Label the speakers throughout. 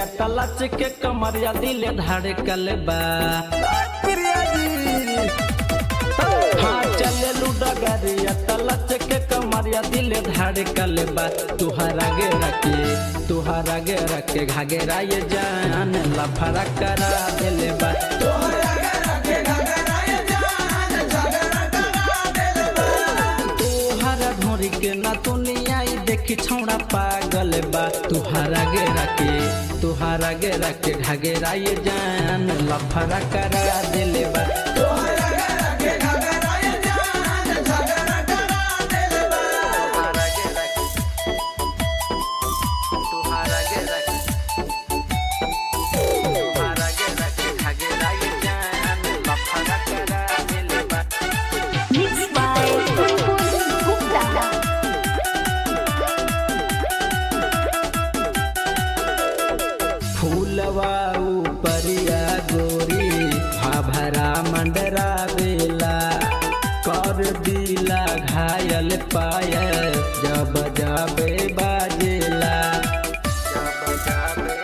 Speaker 1: तलच के कमरिया दिल धड़कल बा
Speaker 2: प्रिया जी
Speaker 1: हाँ चले डगरिया तलच के कमरिया दिल धड़कल बा तुहरा गे रखे तुहरा गे रखे घागेरा ये जान लफड़ा करा दिल बा
Speaker 2: तोहरा घर के घगरा ये जान झगड़ा करा देले बा
Speaker 1: तुहरा ढोरी के ना दुनिया ई देखी छौड़ा पागल बा तुहरा गे रखे तुहरा गे रखे घागेरा ये जान लफड़ा करा दिल बा
Speaker 2: तोहरा घर के घगरा ये जान झगड़ा करा देले बा
Speaker 1: तुहरा गे रखे तुहरा गे रखे तुहरा गे रखे घागेरा ये जान लफड़ा करा दिल बा
Speaker 3: Mixed by Kunpun Gupta.
Speaker 1: फूलवा उपरिया गोरी भाभरा मंडरा बेला कर दिला घायल पायल जब जाबे बाजेला जब जाबे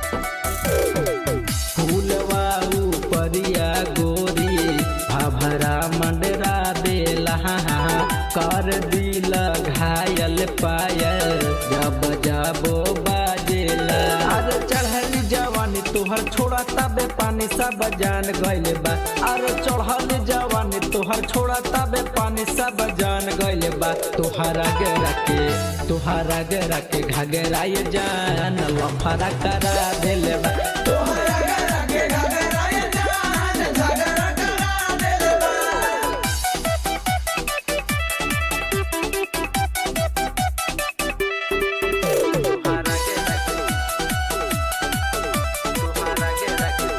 Speaker 1: फूलवा उपरिया गोरी भाभरा मंडरा देला कर दिल घायल पायल जब जाबो बाजेला अरे चढ़ली जवानी तोहर छोड़ा तबे पानी सब जान गइले बा अरे चढ़ल जवानी तोहर छोड़ा तबे पानी सब जान गइले बा तोहरा गे रखे तोहरा गे रखे घगरा ये जान लफड़ा करा देले बा
Speaker 2: तोहरा घर के घगरा ये जान झगड़ा करा देले बा
Speaker 1: तुहरा गे रखे तुहरा गे रखे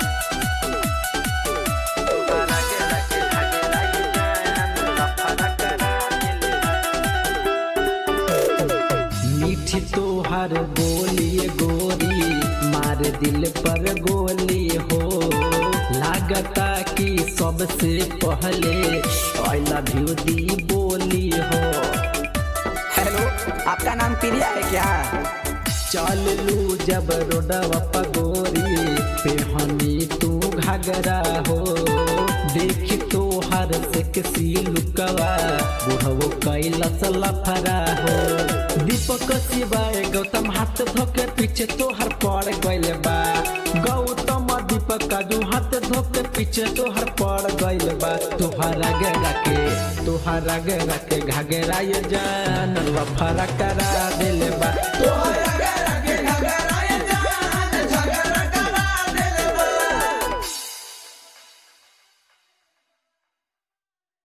Speaker 1: तुहरा गे रखे घगरा ये जान लफड़ा करा देले बा मीठी तोहर बोली गोरी मार दिल पर गोली हो लागता कि सबसे पहले आई लव यू दी बोली हो
Speaker 2: हेलो आपका नाम प्रिया है क्या
Speaker 1: चल लू जब रोडवा पगोरी पेहनी तू घगरा हो देख तो हर से किसी लुकवा बुढ़वो कैलस लफरा हो दीपक शिवाय गौतम हाथ धोके पीछे तोहर पड़ गइल बा गौतम दीपक काजू हाथ धोके पीछे तोहर पड़ गइल बा तोहरा गे रखे तोहरा गे रखे घगरा ये जान लफरा करा दिल बा
Speaker 2: तोहरा घर के घगरा